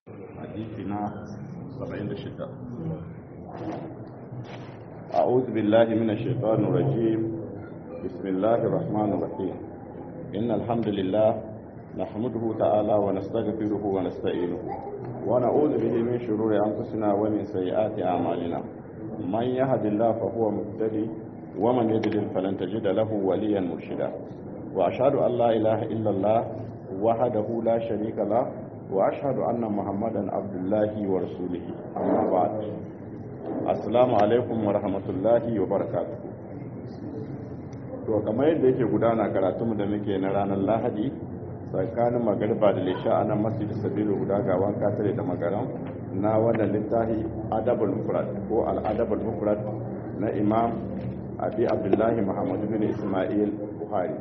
hadisi na 76 أعوذ بالله من الشيطان الرجيم بسم الله الرحمن الرحيم إن الحمد لله نحمده تعالى ونستغفره ونستعينه ونعوذ به من شرور أنفسنا ومن سيئات أعمالنا من يهد الله فهو مهتدي ومن يضلل فلن تجد له وليا مرشدا وأشهد أن لا إله إلا الله وحده لا شريك له وأشهد أن محمدا عبد الله ورسوله أما بعد assalamu alaikum wa rahmatullahi wa barakatuh to kamar yadda yake gudana karatunmu da muke na ranar lahadi tsakanin magariba da lisha a nan masjid sabilu guda ga wanka tare da magaran na wannan littafi adabul mufrad ko al-adabul mufrad na imam abi abdullahi muhammad bin isma'il buhari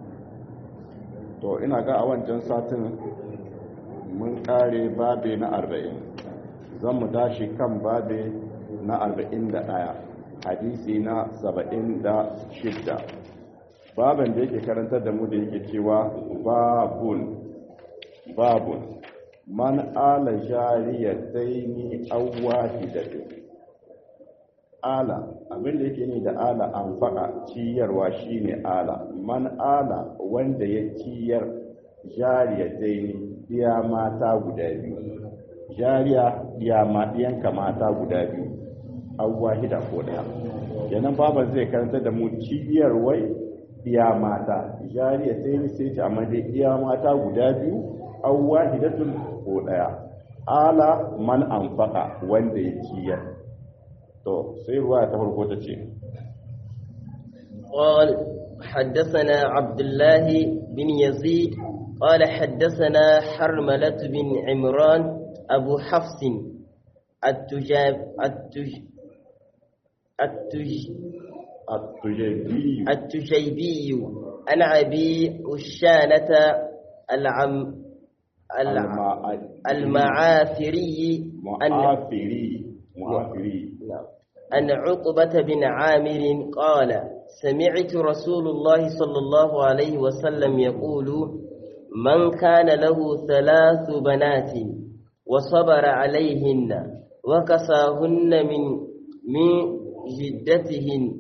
to ina ga a wancan satin mun kare babe na 40 zan mu tashi kan babe na arba'in da ɗaya hadisi na saba'in da shidda baban da yake karantar da mu da yake cewa babun babun man ala jariyataini aw wahidatin ala abin da yake ni da ala an faɗa ciyarwa shine ala man ala wanda ya ciyar jariyataini biya mata guda biyu jariya biya yanka mata guda biyu an wahida ko daya kenan baban zai karanta da mu cibiyar wai iya mata jariya sai ni sai ta amma dai iya mata guda biyu an wahidatun ko daya ala man anfaqa wanda ya ciyar to sai ruwa ta farko ta ce قال حدثنا عبد الله بن يزيد قال حدثنا حرملة بن عمران أبو حفص التجاب التج التج التجيبي التجيبي عن أبي أشانة العم الع- المعافري عن معافري معافري عن عقبة بن عامر قال سمعت رسول الله صلى الله عليه وسلم يقول من كان له ثلاث بنات وصبر عليهن وكساهن من من جدتهن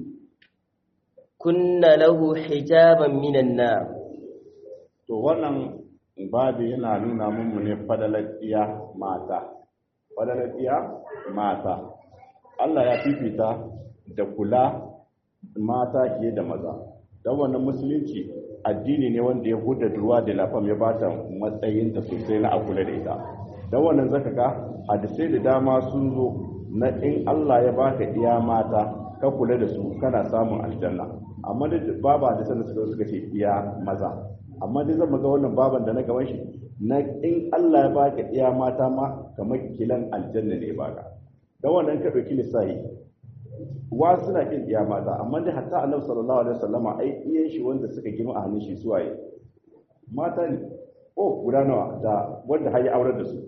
كن له حجابا من النار to wannan babu yana nuna mummu ne fadalar iya mata fadalar iya mata Allah ya fifita da kula mata fiye da maza don wannan musulunci addini ne wanda ya huda ruwa da lafam ya bata matsayinta sosai na a kula da ita don wannan zaka ga hadisai da dama sun zo na in Allah ya baka iya mata ka kula da su kana samun aljanna amma da babu hadisan da suka suka ce iya maza amma dai zan ga wannan baban da na gaban shi na in Allah ya baka iya mata ma kamar kilan aljanna ne baka dan wannan ka dauki lissahi wa suna kin iya mata amma dai hatta Annabi sallallahu alaihi wasallama ai iyan shi wanda suka gima a hannun shi suwaye mata ne oh guda nawa da wanda har ya aurar da su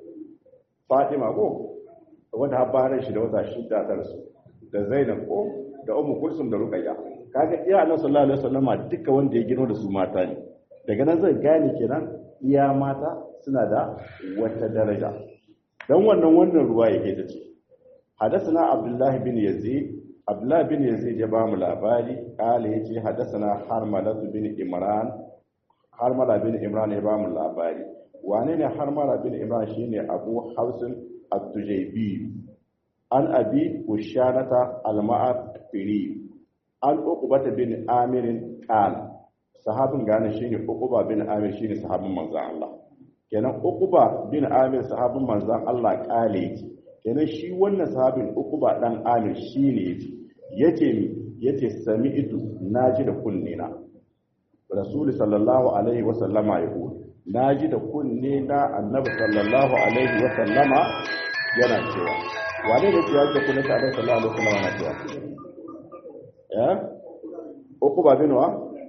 Fatima ko wanda har bayan shi da wata shida ta rasu da Zainab ko da Ummu Kulsum da Ruqayya kaga iya Annabi sallallahu alaihi wasallama duka wanda ya gino da su mata ne daga nan zan gane kenan iya mata suna da wata daraja dan wannan wannan ruwa yake ta ce حدثنا عبد الله بن يزيد عبد الله بن يزيد ya bamu labari kale yace حدثنا حرملة بن إمران حرملة بن إمران ya bamu labari wane ne harmala bin imran shine abu hausin at-tujaybi an abi ushanata al-ma'afiri an uqbata bin amir qal sahabin gane shine uqba bin amir shine sahabin manzon Allah kenan uqba bin amir sahabin manzon Allah kale yace kenan shi wannan sahabin uqba dan amir shine yace yace mi yace sami'tu naji da kunnena rasul sallallahu alaihi wasallama yaqul na ji da kunne na annabi sallallahu alaihi wa sallama yana cewa wane ne ke yadda kunne ta annabi sallallahu alaihi wa sallama na cewa ya uku ba binuwa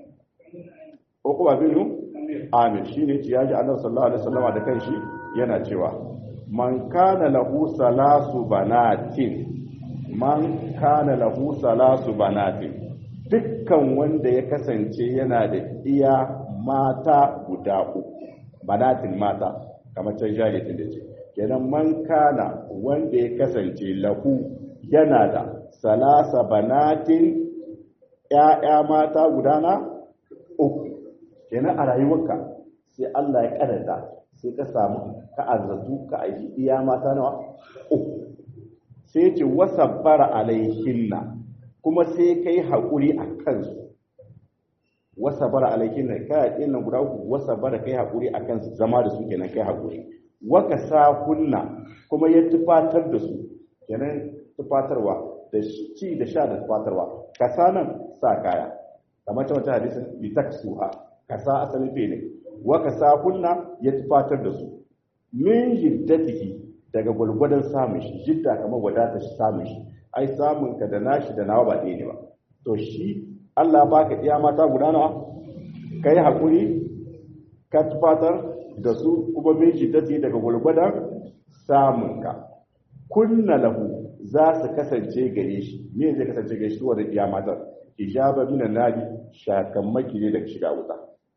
uku ba binu amin shine ce ya ji annabi sallallahu alaihi wa sallama da kanshi yana cewa man kana lahu salasu banatin man kana lahu salasu banatin dukkan wanda ya kasance yana da iya mata guda uku banatin mata kamar can jariyatin da ce kenan man kana wanda ya kasance lahu yana da salasa banatin ‘ya'ya mata gudana uku kenan a rayuwarka sai Allah ya karanta sai ka samu ka arzatu ka aiki iya mata nawa uku sai ce wasa bara alaihinna kuma sai kai haƙuri a kansu wasa bara alaihinna kaya ɗin guda uku wasa bara kai haƙuri a kansu zama da su kenan kai haƙuri waka sa kunna kuma ya tufatar da su kenan tufatarwa da ci da sha da tufatarwa kasa nan sa kaya kamar ta wata hadisin bi taksuha kasa asalin fe ne waka sa kunna ya tufatar da su min jiddatihi daga gwalgwadon samun shi jidda kamar wadata shi samun shi ai samun ka da nashi da nawa ba ɗaya ne ba to shi Allah baka iya mata guda nawa kai hakuri ka tufatar da su kuma min jiddatihi daga gwalgwadon samun ka kunna lahu za su kasance gare shi me zai kasance gare shi wanda iya matar ijaba minan nadi shakammaki ne daga shiga wuta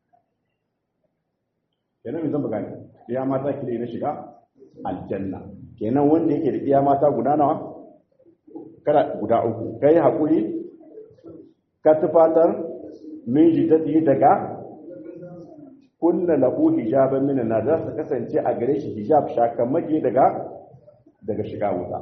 kenan mai zan gane iya mata kire na shiga aljanna kenan wanda yake da iya mata guda nawa kada guda uku kai hakuri ka tufatar min jidati daga kunna lahu hijaban min na za su kasance a gare shi hijab shakamaki daga daga shiga wuta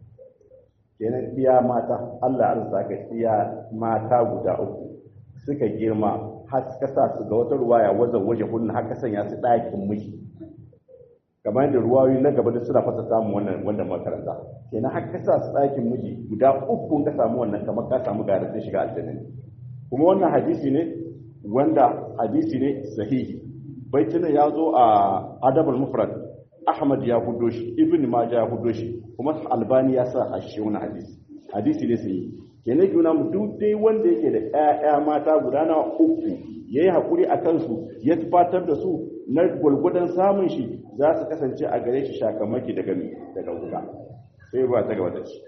kenan iya mata Allah arsa ka iya mata guda uku suka girma har suka sa su ga wata ruwaya wajen waje kunna haka sanya su ɗakin miji kamar yadda ruwayoyi na gaba da suna fasa samun wannan wannan makaranta kenan har ka sa su ɗakin miji guda uku ka samu wannan kamar ka samu garantin shiga aljanna kuma wannan hadisi ne wanda hadisi ne sahihi baitina ya zo a adabul mufrad ahmad ya hudo shi ibn majah ya hudo shi kuma albani ya sa a shi wannan hadisi hadisi ne sahihi kenan juna mu duk dai wanda yake da ƴaƴa mata guda na uku yayi hakuri a kansu ya tufatar da su na gulgudan samun shi za su kasance a gare shi shakamaki daga daga wuta sai ruwa ta gaba da shi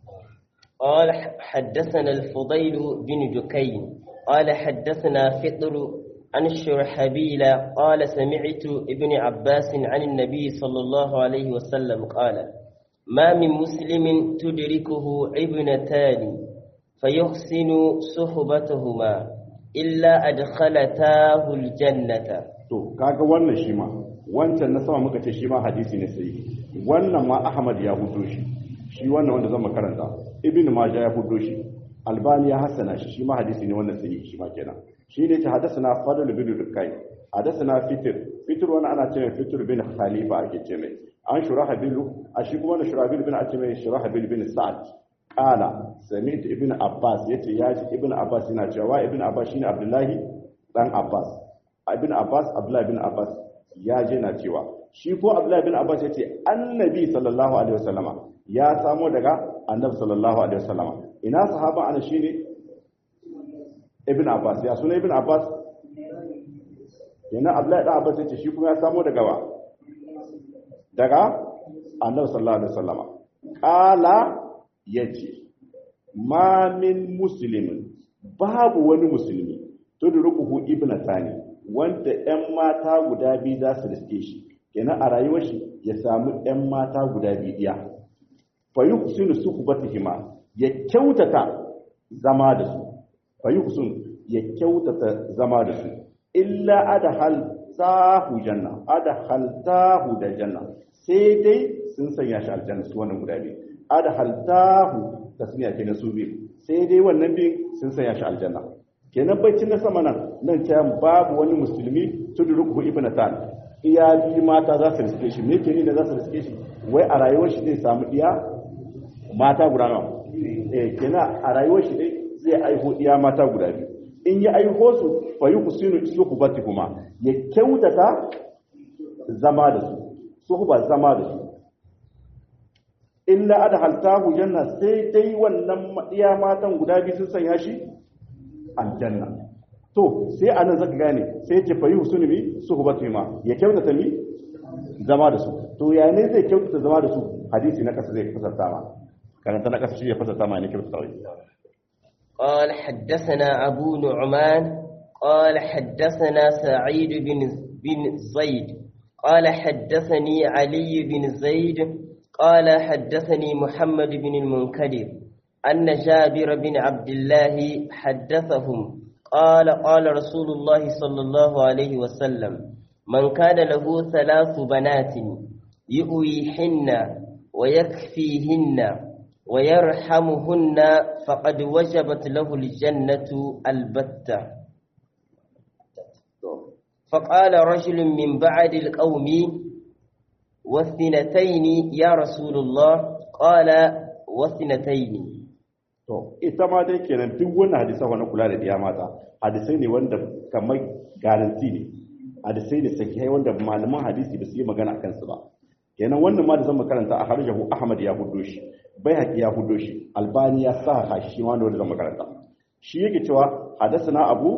قال حدثنا الفضيل بن دكين قال حدثنا فطر عن الشرحبيل قال سمعت ابن عباس عن النبي صلى الله عليه وسلم قال ما من مسلم تدركه ابنتان فيحسن صحبتهما إلا أدخلتاه الجنة to kaga wannan shi ma wancan na sama muka ce shi ma hadisi ne sai wannan ma Ahmad ya hudo shi shi wannan wanda zan makaranta Ibn Majah ya hudo shi Albani ya hasana shi shi ma hadisi ne wannan sai shi ma kenan shi ne ta hadathana Fadl bin Dukai hadathana Fitr Fitr wani ana cewa Fitr bin Khalifa ake ce mai an Shurahabil a shi kuma Shurahabil bin ake mai Shurahabil bin Sa'ad qala sami'tu Ibn Abbas yace ya ji Ibn Abbas yana cewa Ibn Abbas shine Abdullahi dan Abbas Ibn Abbas Abdullahi bin Abbas ya je na cewa shi ko Abdullahi bin Abbas yace Annabi sallallahu alaihi wasallama ya samo daga Annabi sallallahu alaihi wasallama ina sahaba ana shine Ibn Abbas ya suna Ibn Abbas yana Abdullahi dan Abbas yace shi kuma ya samo daga wa daga Annabi sallallahu alaihi wasallama qala yace ma min muslimin babu wani musulmi tudrukuhu ibnatani wanda ƴan mata guda biyu za su riske shi kenan a rayuwar shi ya samu ƴan mata guda biyu iya fa yuhsinu suhbatihima ya kyautata zama da su fa yuhsin ya kyautata zama da su illa adhal tahu janna adhal tahu da janna sai dai sun sanya shi aljanna su wannan guda biyu adhal tahu tasniya kenan su biyu sai dai wannan biyu sun sanya shi aljanna kenan baccin na sama nan nan ta babu wani musulmi tudruku ibnatan iya bi mata za su riske shi me ke ni da za su riske shi wai a rayuwar shi zai samu iya mata guda nawa eh kenan a rayuwar shi dai zai aiho iya mata guda biyu in ya aiho su fa yukusinu suhbati kuma ya kyautata zama da su suhba zama da su illa adhaltahu janna sai dai wannan iya matan guda biyu sun sanya shi aljanna to sai anan zaka gane sai ya ce fa yuhsinu bi suhbati ma ya kyautata mi zama da su to ya ne zai kyautata zama da su hadisi na kasa zai fasarta ma karanta na kasa shi ya fasarta ma ne kyautata wai قال حدثنا أبو نعمان قال حدثنا سعيد بن بن زيد قال حدثني علي بن زيد قال حدثني محمد بن المنكدر أن جابر بن عبد الله حدثهم قال قال رسول الله صلى الله عليه وسلم من كان له ثلاث بنات يؤويهن ويكفيهن ويرحمهن فقد وجبت له الجنة البتة فقال رجل من بعد القوم واثنتين يا رسول الله قال واثنتين to ita ma dai kenan duk wannan hadisa wani kula da diya mata hadisai ne wanda kamar garanti ne hadisai ne sahihai wanda malaman hadisi ba su yi magana akan su ba kenan wannan ma da zan makaranta a harjahu ahmad ya hudo shi bai haƙi ya hudo shi albani ya sa ha shi ma wanda zan makaranta shi yake cewa hadasana abu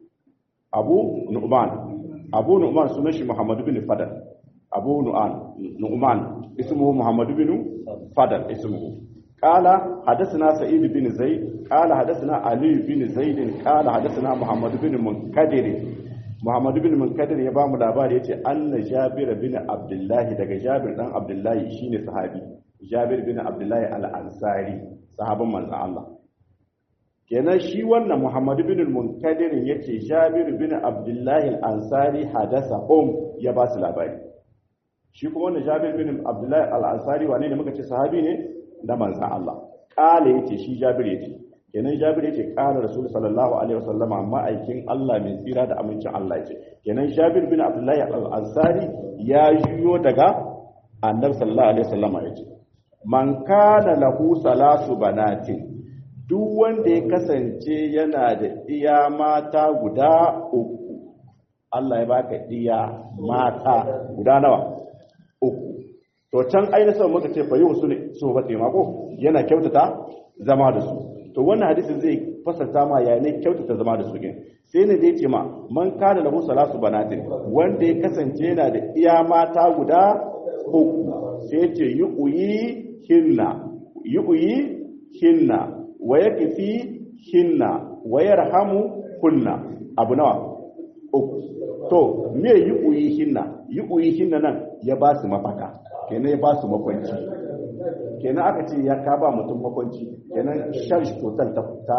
abu nu'man abu nu'man sunan shi muhammad bin fadal abu nu'an nu'man ismuhu muhammad bin fadal ismuhu قال حدثنا سعيد بن زيد قال حدثنا علي بن زيد قال حدثنا محمد بن منكدر محمد بن منكدر ya bamu labari yace anna Jabir bin Abdullah daga Jabir dan Abdullah shine sahabi Jabir bin Abdullah al-Ansari sahabban manzon Allah kenan shi wannan Muhammad bin Munkadir yace Jabir bin Abdullah al-Ansari hadasa um ya ba su labari shi kuma wannan Jabir bin Abdullah al-Ansari wane ne muka ce sahabi ne na manzan Allah ƙala ya ce shi jabir ya ce kenan jabir ya ce ƙala rasul sallallahu alaihi wasallama ma'aikin Allah mai tsira da amincin Allah ya ce kenan jabir bin abdullahi al-ansari ya juyo daga annabi sallallahu alaihi wasallama ya ce man kana lahu salasu banatin duk wanda ya kasance yana da iya mata guda uku Allah ya baka iya mata guda nawa uku to can ainihin muka ce fa yau su ne su ba mako yana kyautata zama da su to wannan hadisin zai fasarta ma ya ne kyautata zama da su ne sai ne da ce ma man kana lahu salasu banatin wanda ya kasance yana da iya mata guda uku sai ce yi uyi hinna yi uyi hinna wa yakfi hinna wa yarhamu kunna abu nawa uku to me yi uyi hinna yi uyi hinna nan ya ba su mafaka kenan ya ba su makwanci kenan aka ce ya ka ba mutum makwanci kenan shan shi total ta fita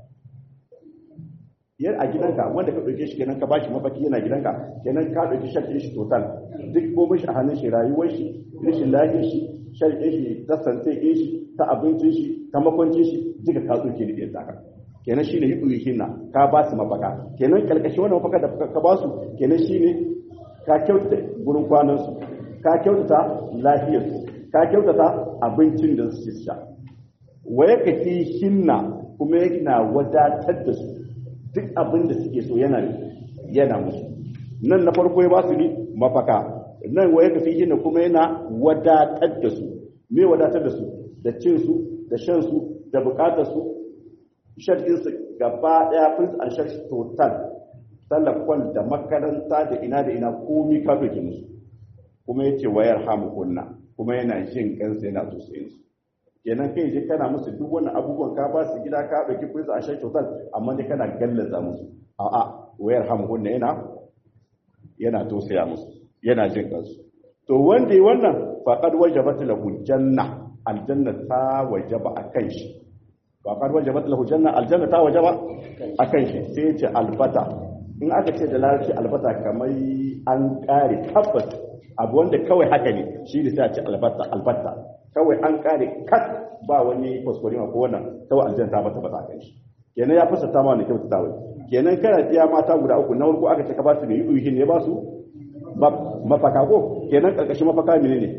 yar a gidanka wanda ka ɗauke shi kenan ka ba shi mafaki yana gidanka kenan ka ɗauki shan shi total duk gobe shi a hannun shi rayuwar shi rashin lafiyar shi shan shi ta sante shi ta abincin shi ta makwancin shi duka ka tsoke da ɗaya taka kenan shine yi ɗuyi hinna ka ba su mafaka kenan kalkashi wannan mafaka da ka ba su kenan shine ka kyautata gurin kwanansu ka kyautata lafiyarsu ka kyautata abincin da su sha waye ka fi hinna kuma yana wadatar da su duk abin da suke so yana yana musu nan na farko ya ba su ni mafaka nan waye ka fi hinna kuma yana wadatar da su me wadatar da su da cin su da shan su da bukatar su sharɗin su gaba daya prince and sharɗi total talafon da makaranta da ina da ina komi ka doke musu kuma ya ce wayar hamukunna kuma yana jin kansa yana tausayin su kenan kai je kana musu duk wannan abubuwan ka ba su gida ka ɗauki kuɗi a shan kyautar amma dai kana gallaza musu a'a wayar hamukunna yana yana tausaya musu yana jin kansu to wanda yi wannan faqad wajabat lahu janna aljanna ta wajaba akan shi faqad wajabat lahu janna aljanna ta wajaba akan shi sai ya ce albata in aka ce da larabci albata kamar an kare tabbas abu wanda kawai haka ne shi da sai a ce albatta albatta kawai an kare kat ba wani kuskure ko wannan kawai aljanna ta bata bata kan shi kenan ya fasa ta ma ne kyauta ta wai kenan kana tiya mata guda uku na farko aka ce ka ba su ne yi ne ba su mafaka ko kenan karkashin mafaka ne ne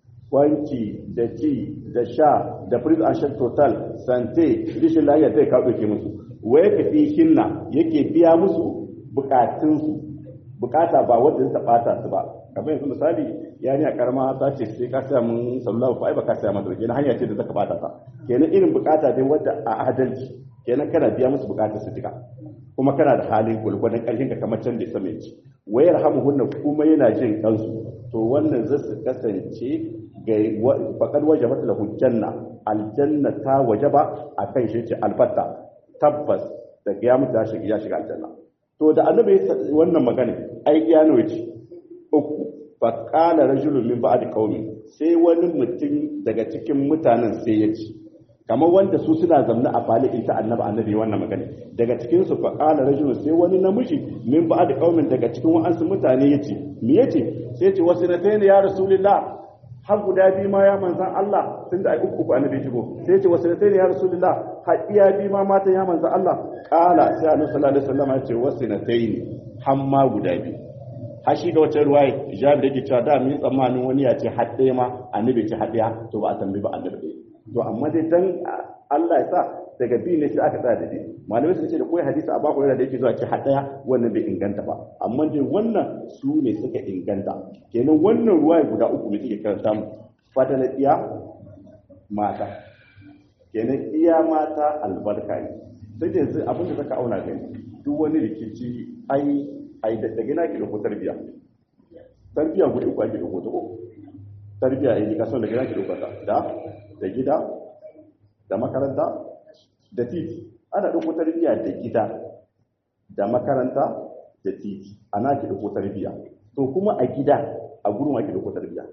wanki da ci da sha da prince and shell total sante rishin lafiya zai ka ɗauke musu waye ka fi hinna yake biya musu bukatunsu bukata ba wanda zai bata su ba kamar yanzu misali ya ni a karama ta ce sai ka saya mun sallallahu fa ai ba ka saya mata kenan hanya ce da zaka bata ta kenan irin bukata dai wadda a adalci kenan kana biya musu bukatar su duka kuma kana da halin gulgulun karfin ka kamar can da sama yace wayar hamuhunna kuma yana jin kansu to wannan zai su kasance ga faqad wajabat lahu janna aljanna ta wajaba akan shi ce albatta tabbas da ya mutu ya shiga aljanna to da annabi wannan magana ai ya nawa ce uku fa qala rajulun min ba'd qaumi sai wani mutum daga cikin mutanen sai ya ce kamar wanda su suna zamna a fali in ta annabi annabi wannan magana daga cikin su fa qala rajulun sai wani namiji min ba'd qaumin daga cikin wa'ansu mutane yace me yace sai yace wasinatayn ya rasulullah har guda biyu ma ya manzan Allah tun da ai uku uku annabi shigo sai yace wasinatayn ya rasulullah har iya biyu ma mata ya manzan Allah qala sai annabi sallallahu alaihi wasallam ya ce wasinatayn hamma guda biyu har shi da wata ruwaya jabi da ke cewa da mun tsammanin wani ya ce har ɗaya ma annabi ce har ɗaya to ba a tambayi ba annabi to amma dai dan Allah ya sa daga biyu ne sai aka tsaya da biyu malamai sun ce da koyi hadisi a baku yana da yake zuwa ce hadaya wannan bai inganta ba amma dai wannan su ne suka inganta kenan wannan ruwa guda uku ne suke karanta mu fata na iya mata kenan iya mata albarka ne sai da yanzu abin da saka auna gani duk wani rikici ai ai da gina ki da ko tarbiya tarbiya guda uku ake da ko ko tarbiya ai ka son da gina ki da ko da da gida da makaranta da titi ana ɗauko tarbiyya da gida da makaranta da titi ana ki ɗauko tarbiyya to kuma a gida a gurin ake ɗauko tarbiyya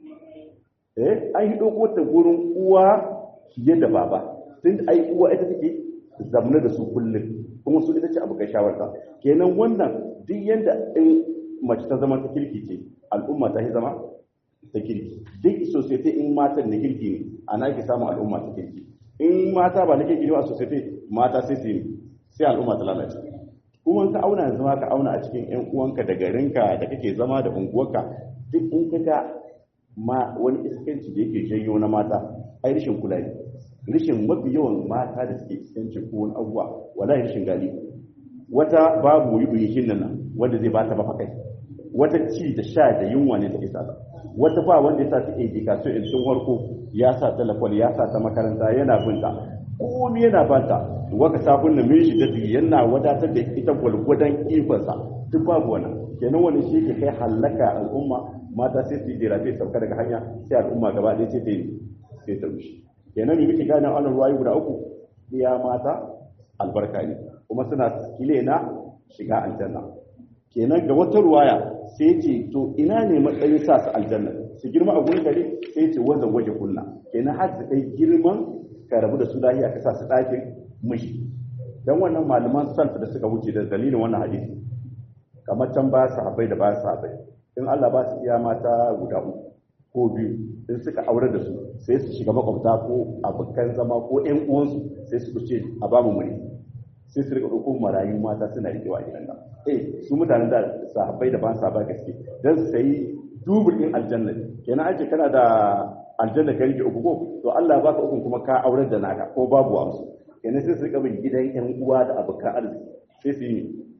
eh an yi ɗauko ta gurin uwa fiye da baba tun da ai uwa ita take zamna da su kullum kuma su ita ce abu kai shawarta kenan wannan duk yanda in mace ta zama ta kirki ce al'umma ta yi zama ta kirki duk society in matan na kirki ne ana ki samun al'umma ta kirki in mata ba na kirki ne a society mata sai su yi sai al'umma ta lalace kuma ka auna yanzu ka auna a cikin yan uwanka da garinka da kake zama da unguwarka duk in ka ga ma wani iskanci da yake janyo na mata ai rashin kula ne rashin mafi yawan mata da suke iskanci ko wani abubuwa wala rashin gali wata babu yi yi nan wanda zai bata ba kai wata ci da sha da yunwa ne take sa wata ba wanda ya sa ta education in tun harko ya sa telefon ya sa ta makaranta yana binta komai yana banta waka sabon nan shi da yana wadatar da ita gwalgwadon ikonsa duk babu wannan kenan wani shi ke kai halaka al'umma mata sai su yi jira sai sauka daga hanya sai al'umma gaba ɗaya sai ta yi sai ta rushe kenan me muke gane wannan ruwayu guda uku iya mata albarka ne kuma suna kile na shiga aljanna kenan ga wata ruwaya sai ce to ina ne matsayin sa su aljanna su girma a gurin gari sai ce wanda waje kunna kenan har su kai girman ka rabu da su lahiya ka sa su ɗakin mishi dan wannan malaman salaf da suka wuce da dalilin wannan hadisi kamar can ba sahabbai da ba sahabbai in Allah ba su iya mata guda uku ko biyu in suka aure da su sai su shiga makwabta ko abokan zama ko ƴan uwansu sai su ce a ba mu muri sai su rika ɗauko marayu mata suna riƙewa a gidan nan eh su mutanen da sahabbai da ban saba gaske dan su sayi dubul din aljanna kenan ake kana da aljanna ka rike uku ko to Allah ya baka uku kuma ka aurar da naka ko babu amsu kenan sai su rika bin gidan ƴan uwa da abokan arziki sai su yi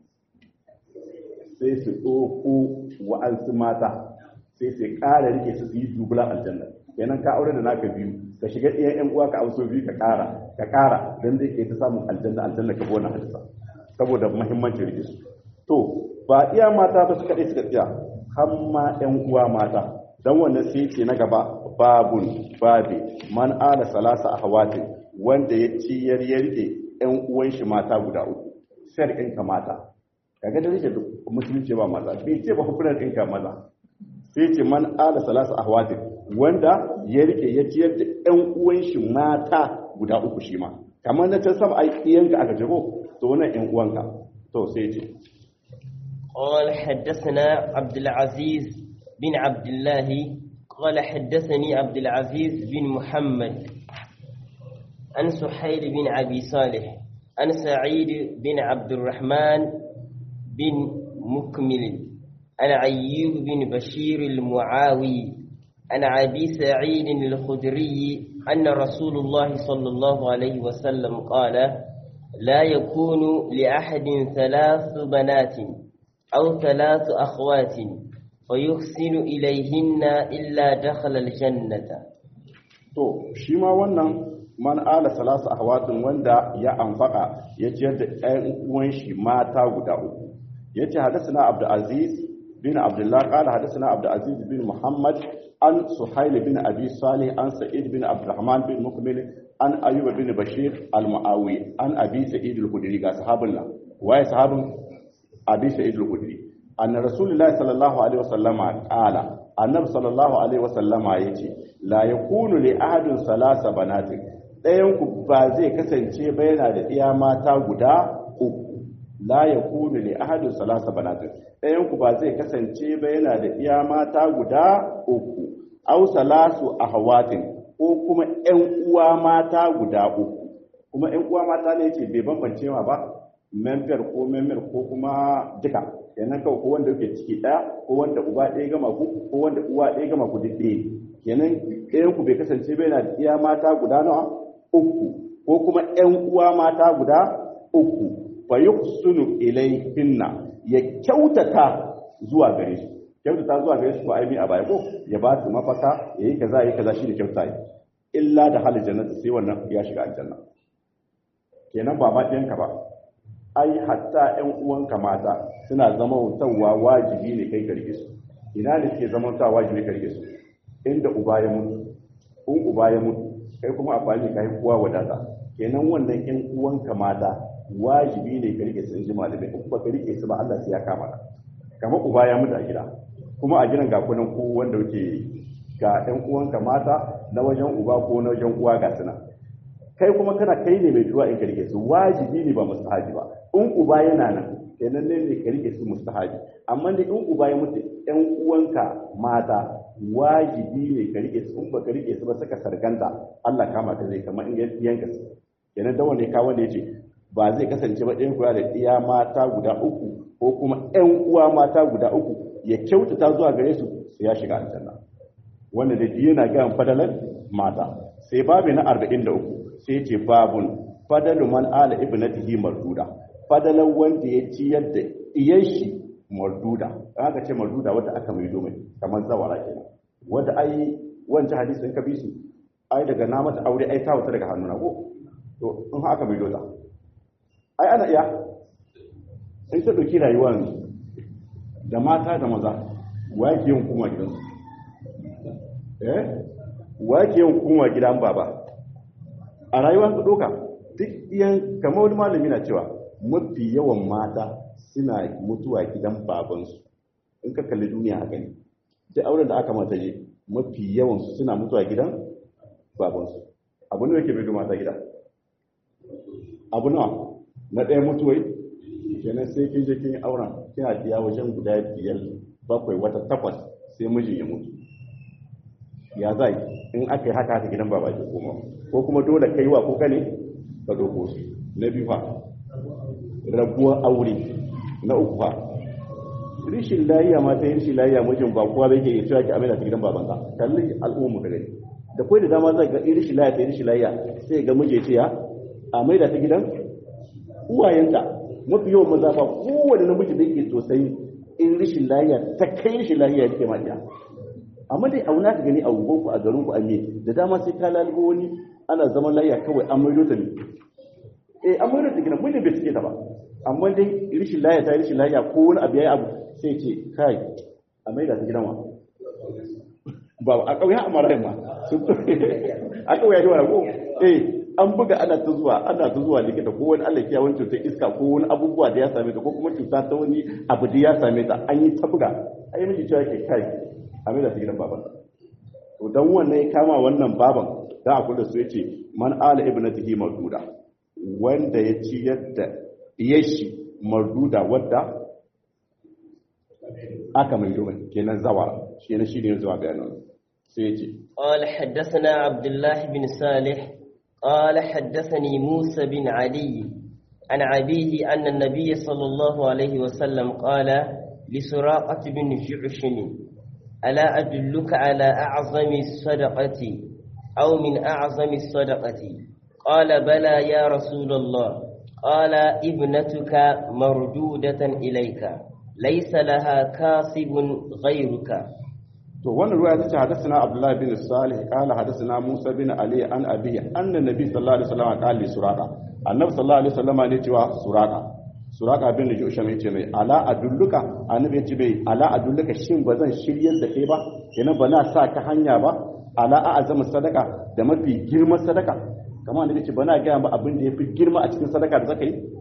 sai su ɗauko wa'ansu mata sai su ƙara rike su su yi dubulan aljanna kenan ka aure da naka biyu ka shiga ɗiyan ƴan uwa ka amso biyu ka ƙara ka ƙara dan zai ke ta samun aljanna aljanna ka bona hadisa saboda muhimmancin rike su to ba iya mata ba su kaɗai suka tsaya har ma ƴan uwa mata dan wannan sai ce na gaba babun babi man ala salasa ahwatin wanda ya ciyar ya rike ƴan uwan shi mata guda uku sai ɗinka mata kaga da rike musulunci ba maza bai ce ba hukunan ɗinka maza sai ce man ala salasa ahwatin wanda ya rike ya ciyar da ƴan uwan shi mata guda uku shi ma kamar na can sama ai iyanka aka jago to wannan ƴan uwanka to sai ce قال حدثنا عبد العزيز بن عبد الله قال حدثني عبد العزيز بن محمد عن سحيل بن أبي صالح عن سعيد بن عبد الرحمن بن مكمل عن عيوب بن بشير المعاوي عن أبي سعيد الخدري أن رسول الله صلى الله عليه وسلم قال لا يكون لأحد ثلاث بنات أو ثلاث أخوات فيحسن إليهن إلا دخل الجنة to shi ma wannan man ala salasu ahwatin wanda ya anfaka ya ciyar da ɗayan uwan shi mata guda uku yace hadathana abdul aziz bin abdullah qala hadathana abdul aziz bin muhammad an suhail bin abi salih an sa'id bin abdurrahman bin mukmil an ayyub bin bashir al-muawi an abi sa'id al-khudri ga sahabin nan waye sahabin abi sa'id al-khudri anna rasulullahi sallallahu alaihi wasallama qala annabi sallallahu alaihi wasallama yace la yakunu li ahadin salasa banatin ɗayan ku ba zai kasance ba yana da iya mata guda uku la yakunu li ahadin salasa banatin ɗayan ku ba zai kasance ba yana da iya mata guda uku aw salasu ahwatin ko kuma ƴan uwa mata guda uku kuma ƴan uwa mata ne yace bai bambance ma ba member ko member ko kuma duka kenan kawai ko wanda yake ciki ɗaya ko wanda uba ɗaya gama ku ko wanda uwa ɗaya gama ku duk ɗaya kenan ɗayan ku bai kasance bai na da iya mata guda nawa uku ko kuma ƴan uwa mata guda uku fa yuhsinu ilayhinna ya kyautata zuwa gare su kyautata zuwa gare su ko ai a baya ko ya ba su mafaka yayi kaza yayi kaza shi da kyauta illa da halin jannati sai wannan ya shiga aljanna kenan ba ma ɗayanka ba ai hatta ƴan uwanka mata suna zama wutawa wajibi ne kai karge su ina ne suke zama wutawa wajibi karge su inda uba ya mutu in uba ya mutu kai kuma a fali kai kuwa wadata kenan wannan ƴan uwanka mata wajibi ne ka rike su in ji malamai in ba ka rike su ba Allah sai ya kama ka kamar uba ya mutu a gida kuma a gidan ga kunan ko wanda yake ga ƴan uwanka mata na wajen uba ko na wajen uwa ga suna kai kuma kana kai ne mai duwa in ka rike su wajibi ne ba mustahabi ba in uba yana nan kenan ne ne ka rike su mustahabi amma ne in uba ya mutu ƴan uwanka mata wajibi ne ka rike su in ba ka rike su ba saka sarganta Allah kama ka zai kamar in yanka su kenan da wanda ka wanda yace ba zai kasance ba ɗayan kula da iya mata guda uku ko kuma ƴan uwa mata guda uku ya kyautata zuwa gare su sai ya shiga aljanna wanda da yana ga fadalan mata sai babu na 43 sai ce babun fadalu man ala ibnatihi marduda fadalan wanda ya ciyar da iyan shi marduda aka ce marduda wanda aka mai domin kamar zawara kenan wanda ai wancan hadisin ka bi su ai daga na mata aure ai ta wata daga hannuna ko to in haka mai doza ai ana iya in ta ɗauki rayuwar da mata da maza wake yin kuma gidansu eh wake yin kuma gidan baba a rayuwar su ɗoka duk iyan kamar wani malami na cewa mafi yawan mata suna mutuwa gidan babansu in ka kalli duniya haka ne duk auren da aka mata je mafi yawan su suna mutuwa gidan babansu abu ne yake bai mata gida abu nawa na ɗaya mutuwai kenan sai kin je kin yi auren kina biya wajen guda biyar bakwai wata takwas sai mijin ya mutu ya zai in aka yi haka haka gidan baba ke koma ko kuma dole kai wa kuka ne ka doko su na biyu fa rabuwar aure na uku fa rishin layiya ma ta yi rishin layiya mijin ba kowa bai ke yi cewa ki amina ta gidan babansa kalli al'ummu ka gani da kai da dama zai ga rishin layiya ta yi rishin layiya sai ga miji ce ya a maida ta gidan uwayenta mafi yawan maza ba kowane namiji da ke sosai in rishin lahiya ta kai rishin lahiya yake ma iya amma dai auna ka gani a unguwanku a garinku a me da dama sai ka lalubo wani ana zaman lahiya kawai an maido ta ne eh an maido ta gina mun ne bai suke ta ba amma dai rishin lahiya ta rishin lahiya ko wani abu yayi abu sai ce kai a maida ta gidan wa ba a kauye a marayin ma a kauye ya wani ko eh an buga ana ta zuwa ana ta zuwa likita ko wani Allah ya wani cutar iska ko wani abubuwa da ya same ta ko kuma cuta ta wani abu da ya same ta an yi ta buga ai miji cewa ke kai a mai da ta gidan baban to dan wannan ya kama wannan baban da a kula su yace man ala ibnatihi marduda wanda ya ci yadda yashi marduda wadda aka mai domin kenan zawa shi ne shi ne zuwa bayanan sai yace قال حدثنا عبد الله بن صالح قال حدثني موسى بن علي عن عبيه أن النبي صلى الله عليه وسلم قال لسراقة بن جعشم ألا أدلك على أعظم الصدقة أو من أعظم الصدقة قال بلى يا رسول الله قال ابنتك مردودة إليك ليس لها كاسب غيرك to wannan ruwa ta ce hadathana abdullahi bin salih qala hadathana musa bin ali an abihi anna nabi sallallahu alaihi wasallam qala li suraqa annabi sallallahu alaihi wasallam ne cewa suraqa suraqa bin jusham yace mai ala adulluka annabi yace mai ala adulluka shin bazan shiryar da kai ba kenan ba na sa ka hanya ba ala a'zamu sadaka da mafi girman sadaka kamar annabi yace bana ga ba abin da yafi girma a cikin sadaka da zaka yi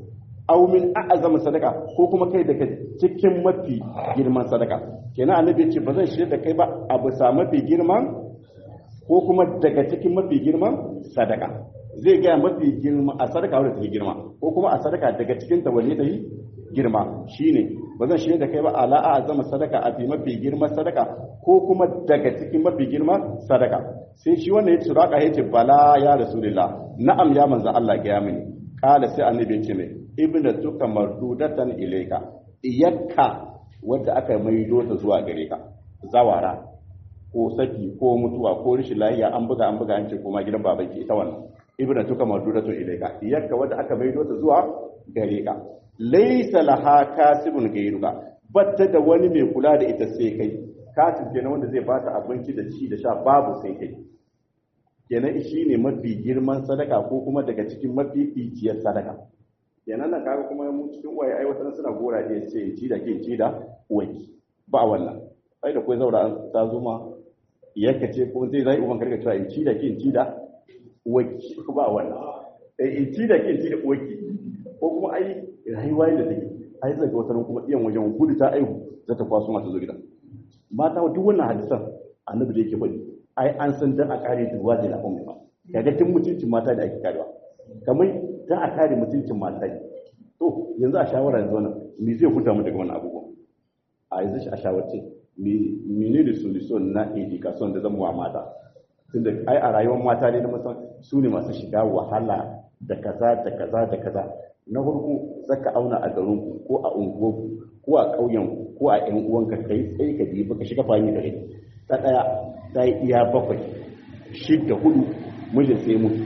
aw min a'zama sadaka ko kuma kai daga cikin mafi girman sadaka kenan annabi ce ba zan shirye da kai ba a bisa mafi girman ko kuma daga cikin mafi girman sadaka zai gaya mafi girma a sadaka wadda take girma ko kuma a sadaka daga cikin ta wanne ta yi girma shine ba zan shirye da kai ba ala a'zama sadaka a fi mafi girman sadaka ko kuma daga cikin mafi girman sadaka sai shi wannan ya ce raka ya ce bala ya rasulullah na'am ya manzo Allah ga ya mini kala sai annabi ya ce mai ibna tuka mardudatan ilayka iyakka wadda aka maido ta zuwa gare ka zawara ko saki ko mutuwa ko rishin lafiya an buga an buga an ce koma gidan baban ki ita wannan ibna tuka mardudatan ilayka iyakka wadda aka maido ta zuwa gare ka laysa laha kasibun gairuka batta da wani mai kula da ita sai kai kasib kenan wanda zai bata abinci da ci da sha babu sai kai kenan shi ne mafi girman sadaka ko kuma daga cikin mafi ficiyar sadaka kenan nan kaga kuma mu cikin waye ai wata suna gora ne ce ci da kin ci da uwanki ba wannan sai da kai zaura ta zo ma yake ce ko zai zai uban karka cewa in ci da kin ci da uwanki ba wannan eh in ci da kin ci da uwanki ko kuma ai rayuwa da take ai zai ga wata kuma iyan wajen gudu ta aihu za ta kwaso mata zo gidan mata duk wannan hadisan annabi da yake faɗi ai an san dan a kare duwa da lafin ba kaga tun mutuncin mata da ake karewa kamar dan a kare mutuncin mata ne to yanzu a shawara yanzu wannan me zai huta mu daga wannan abubuwan a yanzu a shawarce mene da solution na education da zan wa mata tunda ai a rayuwar mata ne na musan su ne masu shiga wahala da kaza da kaza da kaza na farko zaka auna a garinku ko a unguwarku ko a ƙauyenku ko a ƴan uwanka kai tsaye ka biyu baka shiga fahimi da rai ta ɗaya ta yi iya bakwai shidda hudu mijin sai mutu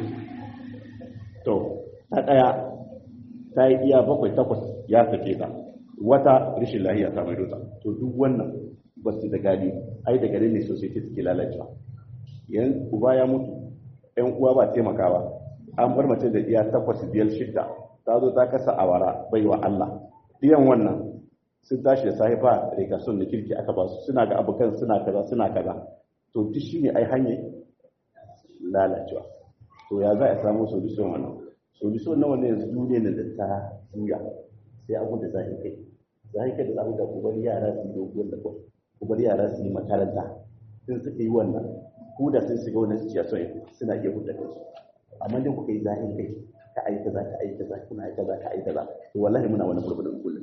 to ta ɗaya ta yi iya bakwai takwas ya sake ta wata rashin lahiya ta mai dota to duk wannan ba su da gadi ai da gari ne sosai suke lalacewa yan uba ya mutu yan uwa ba taimakawa an bar mace da iya takwas biyar shidda ta zo ta kasa awara baiwa Allah iyan wannan sun tashi da sahifa riga sun da kirki aka ba su suna ga abokan suna kaza suna kaza to duk shine ai hanyar lalacewa to ya za a samu solution wannan solution na wannan yanzu duniya ne da ta juya sai abu da zai kai zai kai da zamu ga ku bari yara su yi dogon da ku bari yara su yi makaranta sun suka yi wannan ku da sun shiga wannan situation suna iya hudda kansu amma dai kuka yi zahin kai ka ayi kaza ka ayi kaza kuna ayi kaza ka ayi kaza to wallahi muna wani gurbin kullum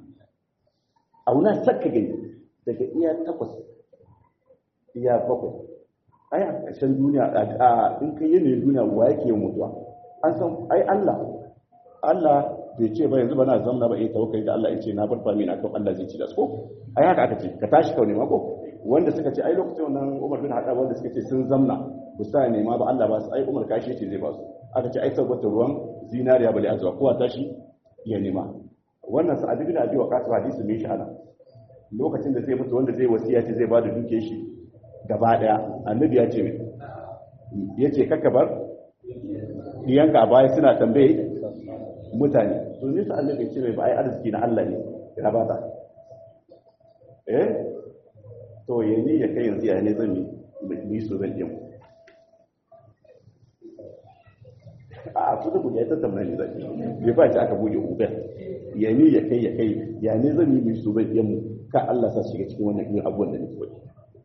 auna sakka gani daga iya takwas iya bakwai ai a ƙarshen duniya a in kai yanayin duniya wa yake yin mutuwa an san ai Allah Allah bai ce ba yanzu ba na zamna ba eh tawakkali da Allah ya ce na bar fami na kan Allah zai ci da su ko ai haka aka ce ka tashi kawai ma ko wanda suka ce ai lokacin wannan Umar bin Khattab wanda suka ce sun zamna ba sa nema ba Allah ba su ai Umar kashi ce zai ba su aka ce ai saboda ruwan zinariya bale azwa kowa tashi ya nema wannan sa'ad bin Abi Waqqas hadisi mai shahada lokacin da zai mutu wanda zai wasiya ce zai ba da duke shi gaba daya annabi ya ce mai ya ce kakabar diyanka a baya suna tambaye mutane to nisa annabi ce mai ba ai arziki na Allah ne ya ba ta eh to ya ni ya kai yanzu ya ne zan yi so zan yi a su da buɗe ya tattauna ne zai bai ba ci aka buɗe uber ya ni ya kai ya kai ya ne zan yi mai so zan yi ka Allah sa shiga cikin wannan irin abubuwan da nake wani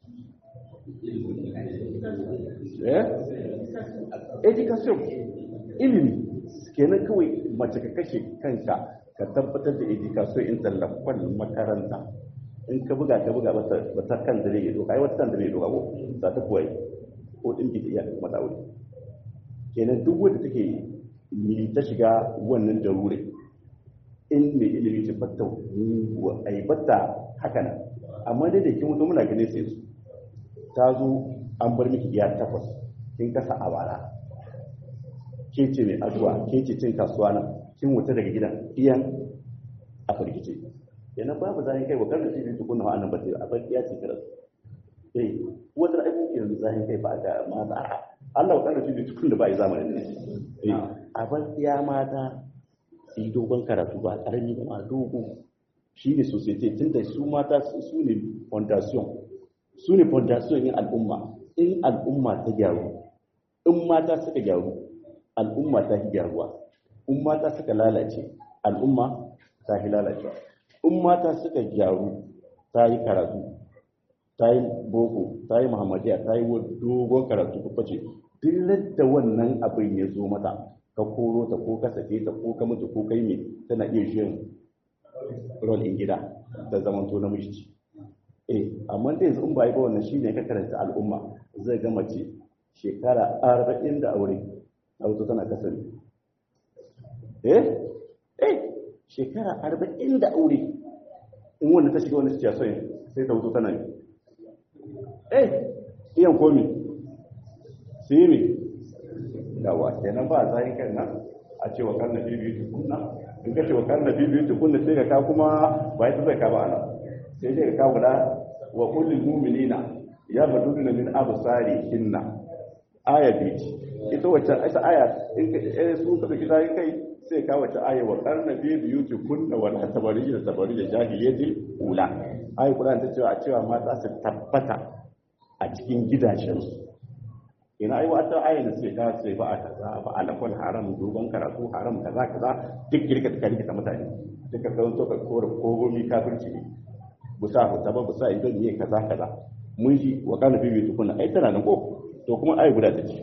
eh education ilimi kenan kawai mace ka kashe kanka ka tabbatar da education in tallafan makaranta in ka buga ka buga ba ta kan da zai doka ai wata kan da zai doka ko za ta kuwa ko din ki iya mata wuri kenan duk wanda take ni ta shiga wannan darure in mai ilimi ce fatta wa aibata haka nan amma dai da kin mutum muna ganin sai su ta zo an bar miki iya takwas kin kasa a bara ke ce mai addu'a ke ce cin kasuwa nan kin wuta daga gidan iyan a firgice yana babu zai kai wa karda shi tukun na annan ba sai a bar iya ce kira eh wata aiki yanzu zai kai ba ga mata Allah wa karda shi tukun da ba yi zamanin ne eh a bar iya mata su yi dogon karatu ba karami ba ma dogo shi ne society tunda su mata su ne fondation su ne fondation yin al'umma in al'umma ta gyaru in mata suka gyaru al'umma ta fi gyaruwa in mata suka lalace al'umma ta fi lalacewa in mata suka gyaru ta yi karatu ta yi boko ta yi muhammadiya ta yi dogon karatu ko ce duk da wannan abin ya zo mata ka koro ta ko ka sake ta ko ka mutu ko kai ne tana iya shirin rol in gida da zaman to namiji eh amma da yanzu in ba yi ba wannan shine ka karanta al'umma zai ga mace shekara arba'in da aure a wato tana kasar eh eh shekara arba'in da aure in wanda ta shiga wani situation sai ta wuto tana eh iyan komi su yi mi yawa kenan ba za yi kan nan a ce wa karna bibiyu tukunna in ka ce wa karna bibiyu tukunna sai ka ka kuma ba ya zai ka ba ana sai dai ka ka guda wa kullum mu'minina ya badu na min absari hinna aya biyu ita wacce ita aya in ka su ka kida kai sai ka wace aya wa karna bibiyu tukunna wa la tabari da tabari da jahiliyyati ula ayi Qur'an ta cewa a cewa mata su tabbata a cikin gidajensu ina ai wata ayin da sai ka sai ba a kaza ba alakul haram dogon karatu haram kaza kaza duk girka ta rikita mutane duka kan to ka kore kogomi kafirci ne busa ku ta ba busa idan ne kaza kaza mun ji wa kana bibi tukuna ai tana nan ko to kuma ai guda ta ce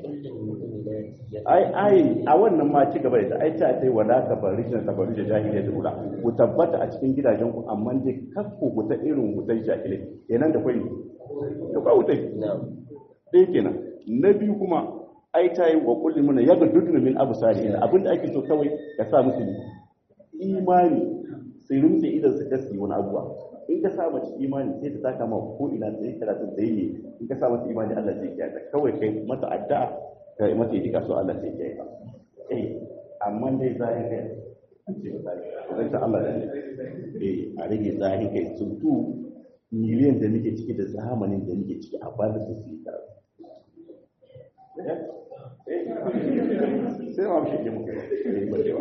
ai ai a wannan ma ci gaba da ai ta tai wala ka barijin ta barijin jahiliya da ula ku tabbata a cikin gidajen ku amma dai kakku ku ta irin wutai jahilai kenan da kwai da kwa wutai ɗaya kenan na biyu kuma ai ta yi wa kulli mana ya ga duduna min abu sari abinda ake so kawai ka sa musu imani sai rumtse idan su kasi wani abuwa in ka sa mace imani sai ta taka ma ko ina sai karatun da yi in ka sa mata imani Allah zai kiyaye kawai kai mata addu'a ka yi mata idika so Allah zai kiyaye ka eh amma dai zai kai sai ta Allah ne eh a rage zai kai tuntu miliyan da nake ciki da zamanin da nake ciki a ba su su yi karatu sai ma shi ke muka yi bacewa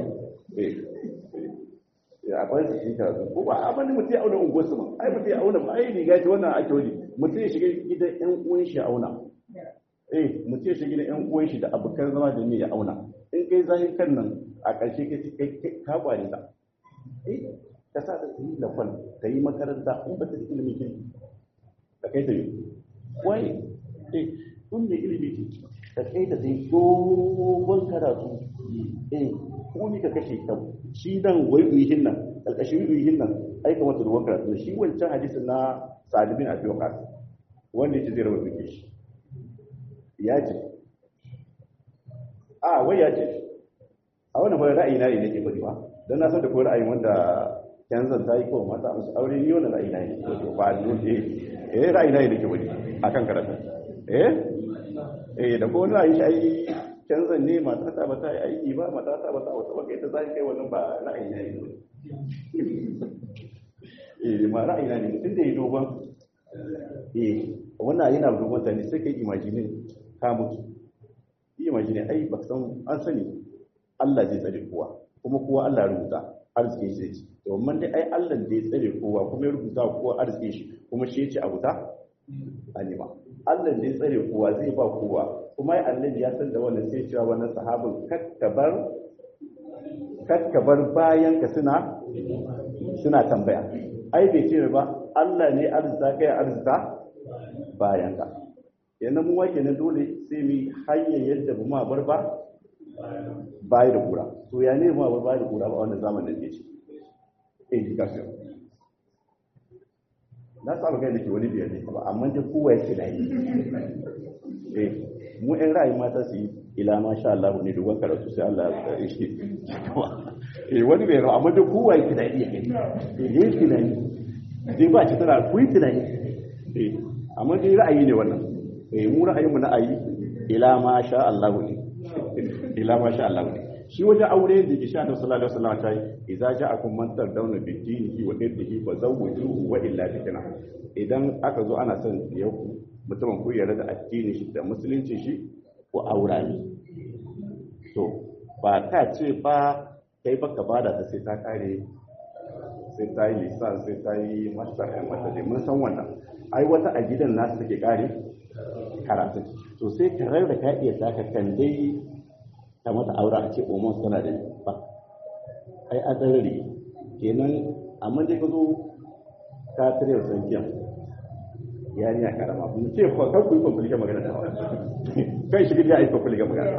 akwai su cikin karatu ko ba abin da mutum ya auna unguwar su ma ai mutum ya auna ba ai riga ce wannan ake wani mutum ya shiga gidan yan uwan shi ya auna eh mutum ya shiga gidan yan uwan shi da abokan zama da ne ya auna in kai zahir kan nan a ƙarshe kai kai ka kware ta eh ka sa ta yi lafal ta yi makaranta in ba ta yi ilimi kin ka kai ta yi wai eh kun da ilimi ce ka kai ta sai dogon karatu eh ko ni ka kashe ka shi dan wai uyihin nan alƙashin uyihin nan ai kamar ta dogon karatu shi wancan hadisin na Sa'ad bin Abi Waqqas wanda yake zai rawa duke shi ya ce a wai ya ce a wannan fa ra'ayi na ne nake bari ba dan na san da ko ra'ayin wanda yanzan ta yi kowa mata musu aure ni wannan ra'ayi na ne ba ni eh eh ra'ayi na ne nake bari akan karatu eh eh da ko wani ra'ayi shi ai canzan ne mata ta ba ta yi aiki ba mata ta ba ta wata baka ita zai kai wannan ba ra'ayi na ne eh ma ra'ayi na ne mutum da ya dogon eh wannan yana dogon ta ne sai kai imagine ka mutu imagine ai ba san an sani Allah zai tsare kowa kuma kowa Allah ya rubuta arzikin shi zai ci domin dai ai Allah da ya tsare kowa kuma ya rubuta kowa arzikin shi kuma shi ya ci a wuta a nema Allah da ya tsare kowa zai ba kowa kuma ai annabi ya san da wannan sai cewa wannan sahabin kakkabar kakkabar bayan ka suna suna tambaya ai bai ce ba Allah ne arzika kai arzika bayan ka yana mu wake na dole sai mu hanyar yadda ba ma bar ba bayi da kura to ya ne ma bar bayi da kura ba wannan zamanin ne ce education na saba kai da ke wani biyar ne ba amma dai kowa ya ce da yi eh mu ɗan ra'ayi mata su yi ila ma sha Allah ne dogon karatu sai Allah ya shi eh wani bai amma dai kowa ya ce da iya kai eh yi tunani dai ba ci tana ku yi tunani eh amma dai ra'ayi ne wannan eh mu ra'ayin mu na ayi ila ma sha Allah ne ila ma sha Allah ne shi wajen aure da ke sha da sallallahu alaihi wasallam ta yi idza ja'akum man tardawna bi dinihi wa irdihi fa zawwijuhu wa illa fitna idan aka zo ana son yau mutumin ku yarda da addinin shi da musulunci shi ko aura ne to ba ka ce ba kai baka bada ta sai ta kare sai ta yi lisan sai ta yi master ɗin wata dai mun san wannan ai wata a gidan nasu take kare karatu to sai ka rarra ka iya taka kan dai ta mata aure a ce omon tana da ba ai a tsarari kenan amma dai ka zo ka tare da sankiyan yarinya karama mun ce ko kan ku yi kwamfulika magana da kai shi ya yi kwamfulika magana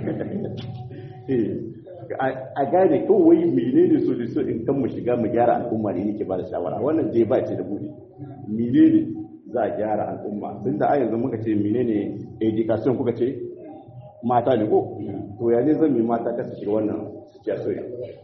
a gane kawai menene so da so in kan mu shiga mu gyara al'umma ne nake ba da shawara wannan dai ba ce da buɗe menene za a gyara al'umma tun da a yanzu muka ce menene education kuka ce mata ne ko to ya ne zan yi mata kasa shiga wannan situation